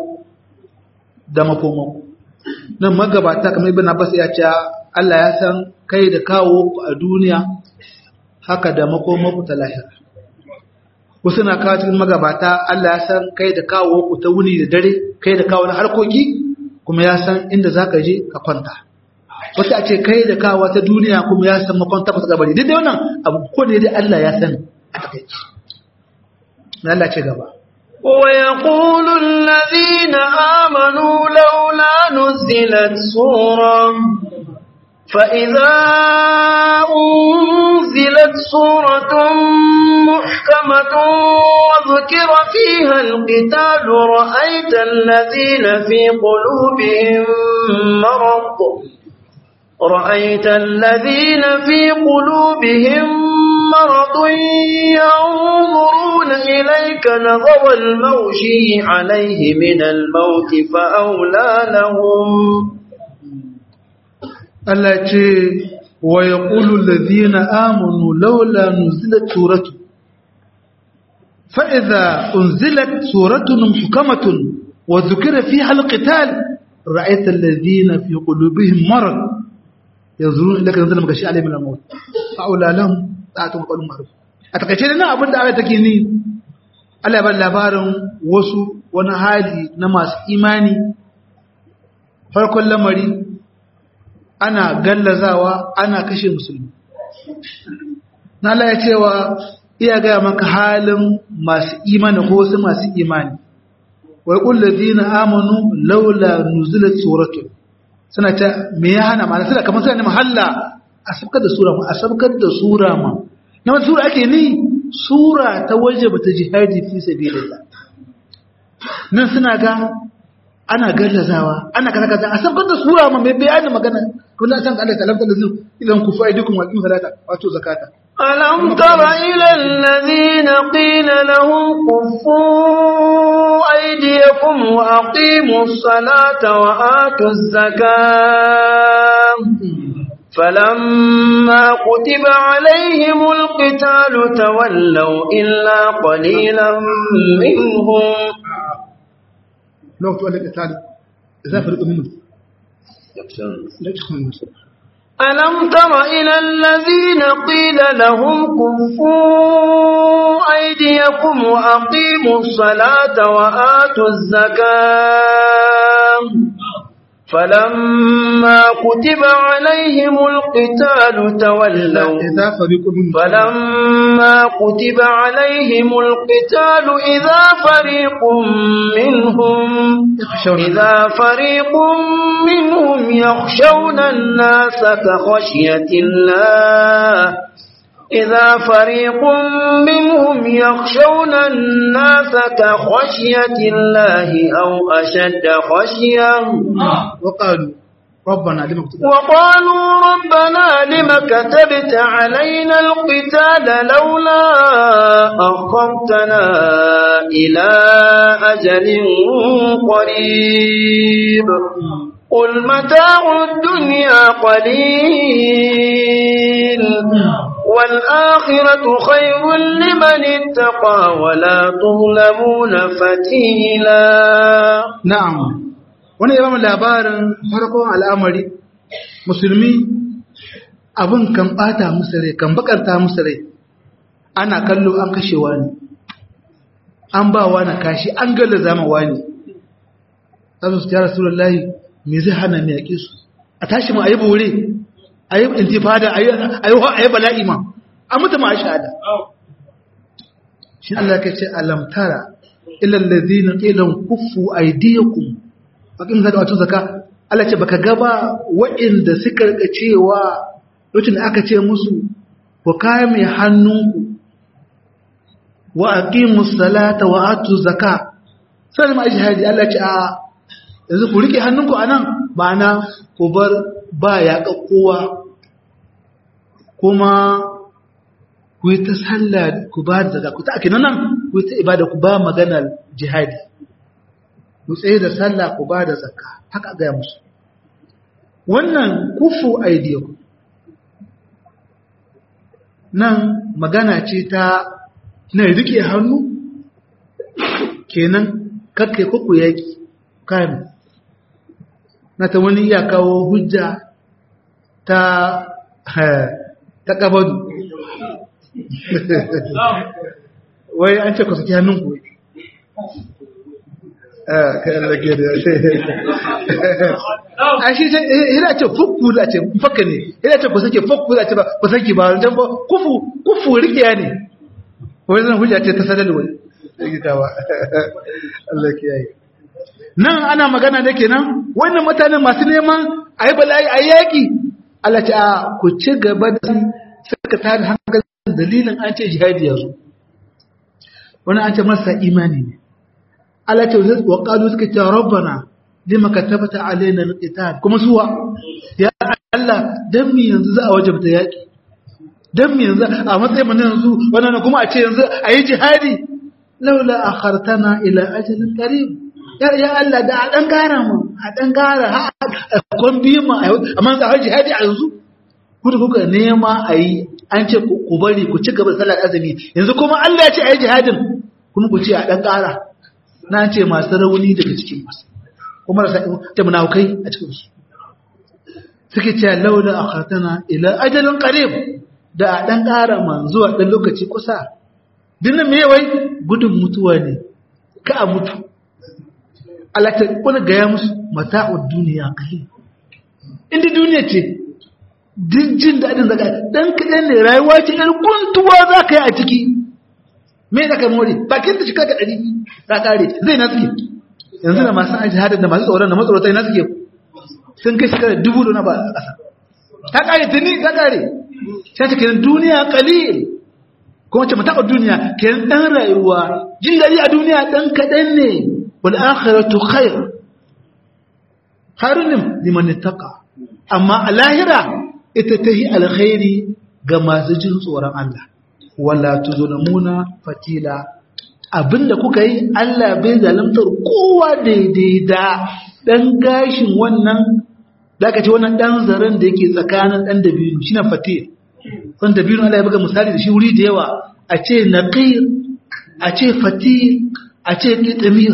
da makomanku nan magabata kamar ibn Abbas ya ce Allah ya san kai da kawo ku a duniya haka da makomanku ta lahira wasu na kawo cikin magabata Allah ya san kai da kawo ku ta wuni da dare kai da kawo na harkoki kuma ya san inda zaka je ka kwanta wata a ce kai da kawo ta duniya kuma ya san makwanta ku ta gabari duk da wannan abu ko ne dai Allah ya sani a takaici Allah ce gaba ويقول الذين آمنوا لولا نزلت سورة فإذا أنزلت سورة محكمة وذكر فيها القتال رأيت الذين في قلوبهم مرض رأيت الذين في قلوبهم مرض ينظرون إليك نظر الموشي عليه من الموت فأولى لهم التي ويقول الذين آمنوا لولا نزلت سورة فإذا أنزلت سورة محكمة وذكر فيها القتال رأيت الذين في قلوبهم مرض ينظرون إليك نظر الموشي عليه من الموت فأولى لهم ta'atun qaulun ma'ruf a takaice da nan abin da aya take ni Allah ya bar labarin wasu wani hali na masu imani farkon lamari ana gallazawa ana kashe musulmi na Allah ya cewa iya ga maka halin masu imani ko wasu masu imani wa yaqul ladina amanu laula nuzilat suratun suna ta me ya hana ma'ana suna kamar suna ne mahalla a sabkar da sura ma a sabkar da sura ma na wata sura ake ni sura ta waje ba ta jihadi fi sabilillah nan suna ga ana gallazawa ana kaza kaza a sabkar da sura ma mai bayanin magana kuma san Allah ta lamta da zu idan ku fa'idukum wa qimu salata wato zakata ألم تر إلى الذين قيل لهم كفوا أيديكم وأقيموا الصلاة وآتوا الزكاة فلما كتب عليهم القتال تولوا إلا قليلا منهم لو تولى القتال إذا فرق منهم لا يدخلون ألم تر إلى الذين قيل لهم كفوا أيديكم وأقيموا الصلاة وآتوا الزكاة فلما كتب عليهم القتال تولوا إذا فريق منهم فلما كتب عليهم القتال إذا فريق منهم يخشون إذا فريق منهم يخشون الناس كخشية الله إذا فريق منهم يخشون الناس كخشية الله أو أشد خشية وقالوا ربنا لما كتبت وقالوا ربنا لم كتبت علينا القتال لولا أخرتنا إلى أجل قريب قل متاع الدنيا قليل والآخرة خير لمن اتقى ولا تظلمون فتيلا na'am wani ya ba mu labarin farkon al'amari musulmi abin kan bata musu rai kan bakanta musu rai ana kallo an kashe wani an ba wani kashi an galla zama wani zasu su ya rasulullahi me zai hana mu yaƙe su a tashi mu ayi bore ayi intifada ayi ayi ayi bala'i ma a mutu ma shahada shi Allah ya ce alam tara ila alladhina qila kuffu aydiyakum bakin zaka wato zaka Allah ce baka gaba waɗanda suka rika cewa lokacin da aka ce musu ku kame hannunku wa aqimus salata wa atu zakka sai ma jihadi Allah ce a yanzu ku rike hannunku anan ma'ana ku bar ba ya kowa kuma ku yi ta sallah ku ba da zakka ku ta akina nan ku yi ta ibada ku ba maganar jihadi ku tsaye da sallah ku ba da zakka haka ga musu wannan kufu aidiyaku nan magana ce ta na rike hannu kenan kakkai kuku yaki kayan na ta wani iya kawo hujja ta ta kabadu wai an ce ku saki hannun ku kayan da ke da a shi ce yana ce fukku da ce fakka ne yana ce ku sake fukku da ce ba ku sake ba wajen ba kufu kufu rikiya ne wai zan hujja ce ta sadal wai rigitawa Allah ke yayi nan ana magana da kenan wannan mutane masu neman a yi bala'i a yaƙi Allah ce a ku ci gaba da suka tada hankalin dalilin an ce jihadi yanzu wani an ce masa imani ne Allah ce wa qalu suka ce rabbana lima katabta alaina alqital kuma suwa ya Allah dan mi yanzu za a wajabta yaki dan mi yanzu a matsayin mu yanzu wannan kuma a ce yanzu ayi jihadi laula akhartana ila ajalin qarib ya ya Allah da a dan gara mu a dan gara a kon bi mu amma za a jihadi a yanzu ku da kuka nema ayi an ce ku bari ku ci gaba da salat azumi yanzu kuma Allah ya ce ayi jihadin kuma ku ce a dan gara na ce masu rauni daga cikin masu kuma rasa ta munafukai a cikin su suke cewa laula akhatana ila ajalin qarib da a dan ƙara man zuwa dan lokaci kusa dinnan me wai gudun mutuwa ne ka a mutu Allah ta kuna gaya musu mata'ud duniya kai inda duniya ce duk jin daɗin zaka dan kaɗan ne rayuwa ce ɗan guntuwa za ka yi a ciki me da ka more bakin da shika ka ɗari ta ƙare zai na suke yanzu da masu aji hadin da masu tsoron da matsorata na suke sun kai shekara dubu da na ba a ƙasa ta ƙare tuni ta ƙare sai ta kenan duniya ƙalil kuma ce mataɓa duniya kenan ɗan rayuwa jin daɗi a duniya ɗan kaɗan ne wal akhiratu khair khairun liman ittaqa amma a lahira ita ta yi alkhairi ga masu jin tsoron Allah wala tuzlamuna fatila abinda kuka yi Allah bai zalimtar kowa daidai da dan gashin wannan zaka ce wannan dan zaren da yake tsakanin dan dabino shine fatil wannan dabino Allah ya buga misali da shi wuri da yawa a ce naqir a ce fatil a ce qitmir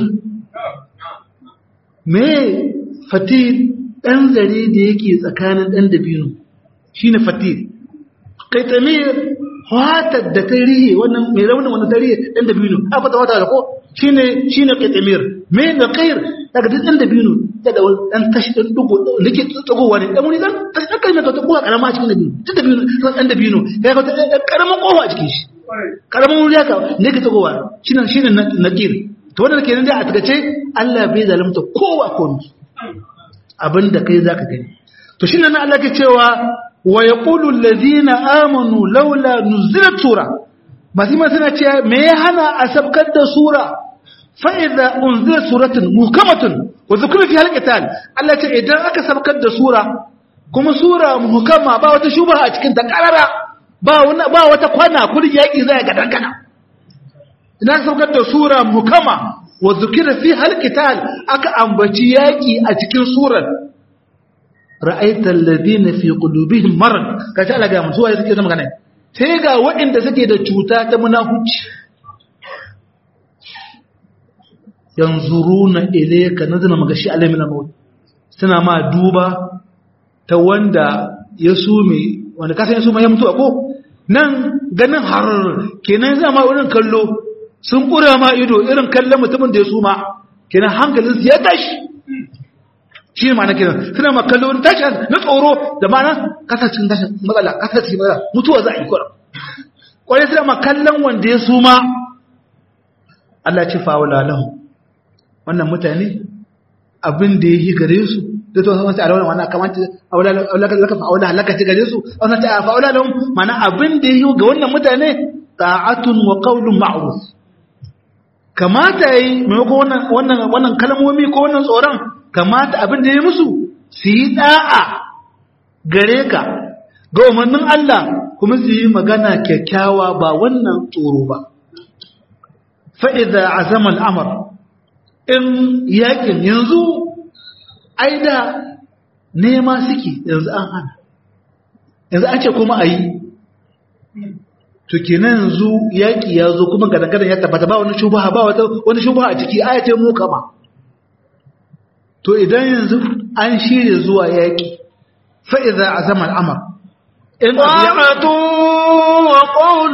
me fatil dan zare da yake tsakanin dan dabino shine fatil qitmir fatar da ta rihe wannan mai raunin wannan ta rihe ɗan dabino a fata wata da ko shine shine qitmir me da qair daga duk ɗan dabino da da ɗan tashi ɗan dugo da ke tsagowa ne ɗan wani ɗan tashi ɗan kalmar ta kowa karama a cikin dabino duk dabino ɗan dabino ya ga ɗan karamin kofa a cikin shi karamin wuri haka ne ke tsagowa shine shine naqir to wannan kenan dai a tagace Allah bai zalunta kowa ko abinda kai zaka gani to shine nan Allah ke cewa wa yaqulu alladhina amanu laula nuzilat sura masu ma suna cewa me ya hana a sabkar da sura fa idza unzila suratun muhkamatun wa dhukira fi halqitan Allah ce idan aka sabkar da sura kuma sura muhkama ba wata shubha a cikin ta karara ba ba wata kwana kudin yaki zai ga dangana idan sabkar da sura muhkama wa dhukira fi halqitan aka ambaci yaki a cikin surar ra'aita alladhina fi qulubihim marad kace Allah ga mutuwa suke da magana sai ga waɗanda suke da cuta ta munafuci yanzuruna ilayka nazana magashi alamin maut suna ma duba ta wanda ya sume wanda ka san sume ya mutu ko nan ganin har kenan zama wurin kallo sun kura ma ido irin kallon mutumin da ya suma kenan hankalinsu ya tashi shi ma na kenan suna ma kallo wani tashin na tsoro da ma na kasa cikin tashin matsala kasa cikin matsala mutuwa za a yi kwarar kwarai suna ma kallon wanda ya suma Allah ce fa'ula lahu wannan mutane abin da ya yi gare su da to wasu alawar wannan kamata laka fa'ula laka ci gare su wannan ta fa'ula lahu mana abin da ya yi ga wannan mutane ta'atun wa qawlun ma'ruf kamata yi maimakon wannan wannan kalmomi ko wannan tsoron kamata abin da ya musu su yi da'a gare ka ga umarnin Allah kuma su yi magana kyakkyawa ba wannan tsoro ba fa'iza a zaman amur in yakin yanzu aida nema suke yanzu an hana yanzu an ce kuma a yi to kenan yanzu yaƙi ya zo kuma gadagadan ya tabbata ba wani shubaha ba wani shubaha a ciki ayace mu kama to idan yanzu an shirya zuwa yaƙi fa'iza a zaman amur in طاعة وقول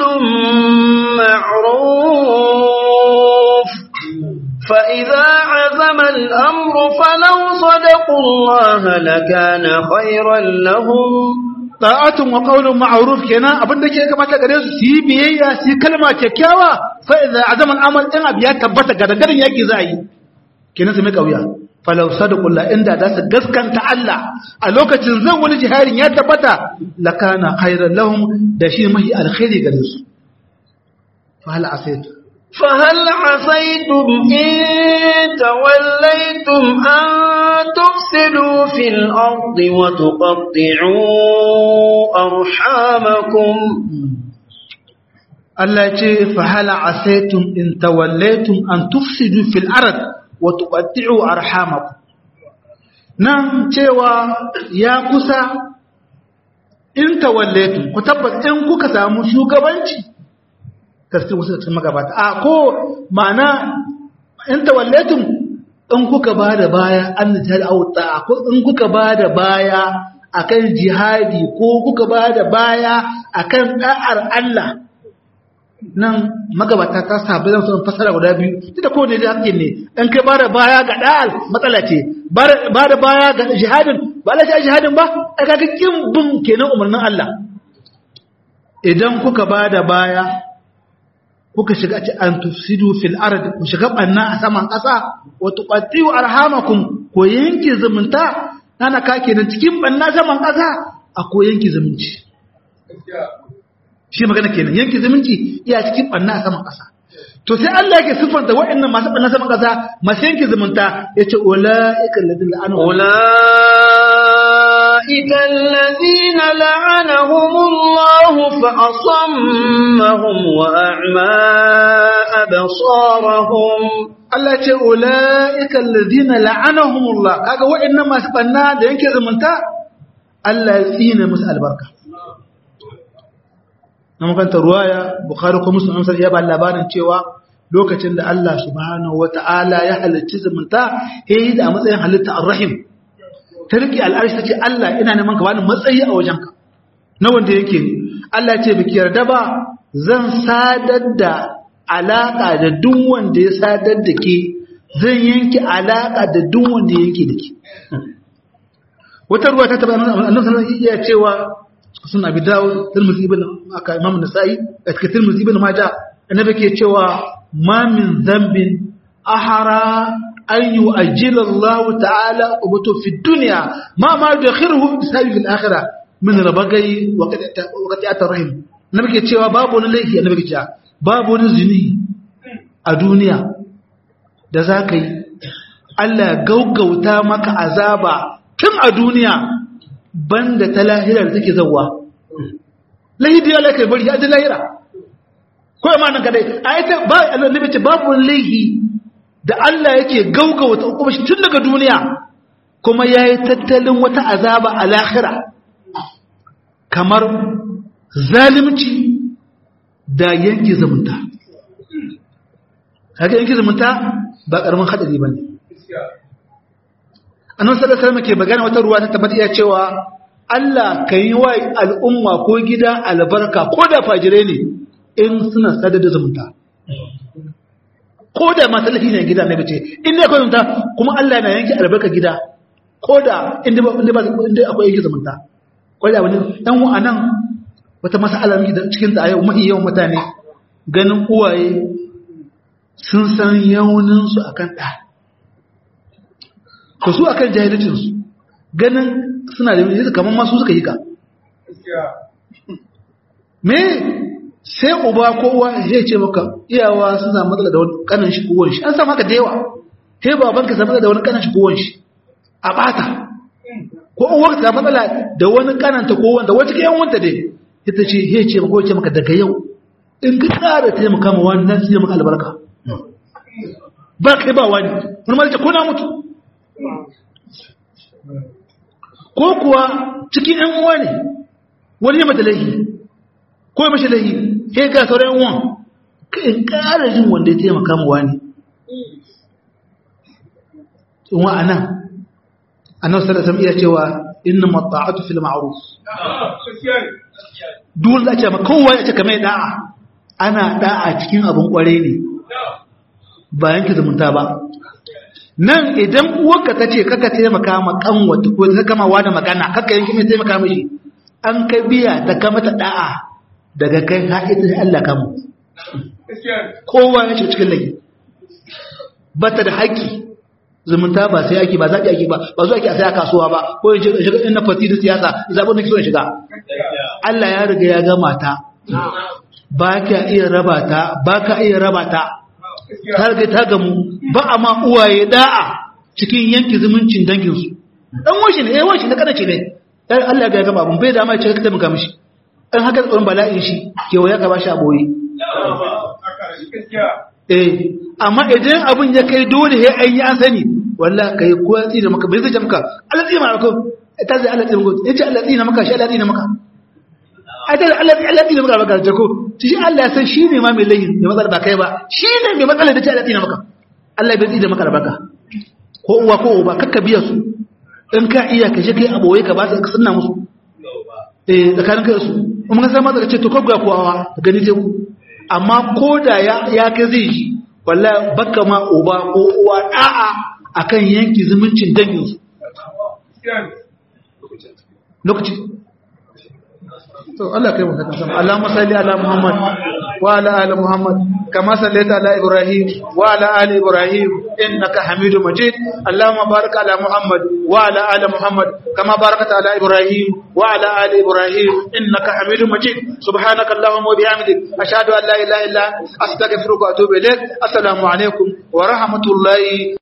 معروف فإذا عزم الأمر فلو صدقوا الله لكان خيرا لهم ta'atun wa qawlun ma'ruf kenan abin da ke kamata gare su su yi biyayya su yi kalma kyakkyawa fa idza azama al-amal in abiya tabbata ga dangaren yaki za a yi kenan su mai kauya falau sadaqullah inda da su gaskanta Allah a lokacin zan wani jiharin ya tabbata lakana khairan lahum da shi mahi alkhairi gare su fa hal asaitu فهل عصيتم إن توليتم أن تفسدوا في الأرض وتقطعوا أرحامكم Allah ce fa hal asaitum in tawallaytum an tufsidu fil ard wa tuqatti'u arhamakum nan cewa ya kusa in tawallaytum ku tabbata in kuka samu shugabanci tafsir wasu cikin magabata a ko ma'ana in tawallaytum in kuka bada baya an jihad auta ko in kuka bada baya akan jihadi ko kuka bada baya akan da'ar Allah nan magabata ta sabu zan son fasara guda biyu duk da kowane da hakkin ne in kai bada baya ga da'al matsala ce bada baya ga jihadin ba Allah ya jihadin ba ai kaga kin bin kenan umarnin Allah idan kuka bada baya kuka shiga ci an tufsidu fil ard ku shiga banna a saman ƙasa wa tuqattiu arhamakum ko yanke zumunta nana ka kenan cikin banna saman ƙasa a ko yanke zumunci shi magana kenan yanke zumunci iya cikin banna a saman ƙasa to sai Allah yake siffanta waɗannan masu banna saman ƙasa masu yanke zumunta yace ulaika alladhina la'anu أولئك الذين لعنهم الله فأصمهم وأعمى أبصارهم Allah ce ula'ika allazina la'anahumullah kaga waɗannan masu banna da yanke zumunta Allah ya tsine musu albarka na makanta ruwaya bukhari ko muslim amsar ya ba labarin cewa lokacin da Allah subhanahu wata'ala ya halicci zumunta yayi da matsayin halitta ar-rahim ta riƙe al'arshi ta ce Allah ina neman ka bani matsayi a wajenka na wanda yake ne Allah ce biki yarda ba zan sadar da alaƙa da duk wanda ya sadar da ke zan yanke alaƙa da duk wanda ya yanke da ke wata ruwa ta taba annabi sallallahu alaihi iya cewa sun abi dawo tirmidhi ibn aka imam nasa'i a cikin tirmidhi ibn majah annabi ke cewa ma min dhanbin ahara an yu'ajjila Allah ta'ala ubatu fi dunya ma ma yadkhiruhu bisabi fil akhirah min rabagai wa qati'atir rahim nabi ke cewa babu wani laifi annabi ke cewa babu wani zini a duniya da zaka yi Allah ya gaugauta maka azaba tun a duniya banda ta lahira da take zawwa laifi ya kai bari ya ji lahira ko ma nan kadai ayata ba annabi ce babu wani laifi da Allah yake gaugauta kuma shi tun daga duniya kuma yayi tattalin wata azaba a lahira kamar zalimci da yanki zumunta kaga yanki zumunta ba karamin hadari bane annabi sallallahu alaihi wasallam ke magana wata ruwa ta tabbata ya cewa Allah kai wa al'umma ko gida albarka ko da fajire ne in suna sadar da zumunta ko da ma talafi ne gida ne bace in ne akwai zumunta kuma Allah na yanke albarka gida ko da inda ba inda akwai yanke zumunta kwaya wani ɗan wa'anan wata mas'ala da cikin ta yau mahi yawan mutane ganin uwaye sun san yauninsu a kan ɗa ko su a kan jahilicinsu ganin suna da yanzu kamar masu suka yi ka me sai uba ko uwa zai ce maka iyawa sun samu matsala da wani kanan shi kowon shi an samu haka da yawa sai babanka samu da wani kanan shi kowon shi a bata ko uwar ta matsala da wani kananta ko wanda wata ke wanta dai ita ce he ce maka ce maka daga yau in ka tsara taimaka ma wani nan sai maka albarka ba kai ba wani wani ma ko na mutu ko kuwa cikin yan uwa ne wani ya mata laihi ko ya mashi laihi he ga sauran yan uwan ka in ƙara jin wanda ya taimaka ma wani in wa'anan annabi sallallahu alaihi wasallam iya cewa inna mata'atu fil ma'ruf duk da ce maka kowa ya ce kamar da'a ana da'a cikin abun kware ne ba yanke zumunta ba nan idan uwarka ta ce kaka taimaka ma kanwata ko ta kama wa da magana kaka yanke mai taimaka mishi an ka biya da ka mata da'a daga kai ka ita da Allah kamu kowa ya ce cikin lagi bata da haƙƙi zumunta ba sai ake ba zaɓi ake ba ba zuwa ake a sai a kasuwa ba ko yin shiga in na fati da siyasa zaɓin da ke so in shiga Allah ya riga ya gama ta ba ka iya raba ta ba ka iya raba ta ta riga ta gamu ba a ma uwaye da'a cikin yanki zumuncin danginsu dan washi ne eh washi na kada ce ne dan Allah ya gama abun bai da ma ya ce ka taimaka mishi dan haka tsoron bala'in shi kewa ya gaba shi a boye eh amma idan abin ya kai dole ya an yi an sani wallah kai ko ya tsina maka bai zai maka Allah tsina maka ta zai Allah tsina maka yace Allah tsina maka shi Allah tsina maka ai ta Allah Allah tsina maka baka ko shi Allah ya san shi ne ma mai layin mai matsala ba kai ba shi ne mai matsala da ce Allah tsina maka Allah bai tsina maka baka ko uwa ko uba kakka biya su in ka iya ka je kai aboye ka ba su ka sunna musu eh tsakanin kai su kuma ka san ma ka ce to ko ga kowa gani te ku amma ko da ya kai zai ji wallahi baka ma uba ko uwa da'a akan yanki zumuncin dangin su lokaci to Allah kai mu kadan sama Allahumma salli ala Muhammad wa ala ali Muhammad kama sallaita ala Ibrahim wa ala ali Ibrahim innaka Hamidum Majid Allahumma barik ala Muhammad wa ala ali Muhammad kama barakta ala Ibrahim wa ala ali Ibrahim innaka Hamidum Majid subhanaka Allahumma wa bihamdik ashhadu an la ilaha illa anta astaghfiruka wa atubu ilaik assalamu alaikum wa rahmatullahi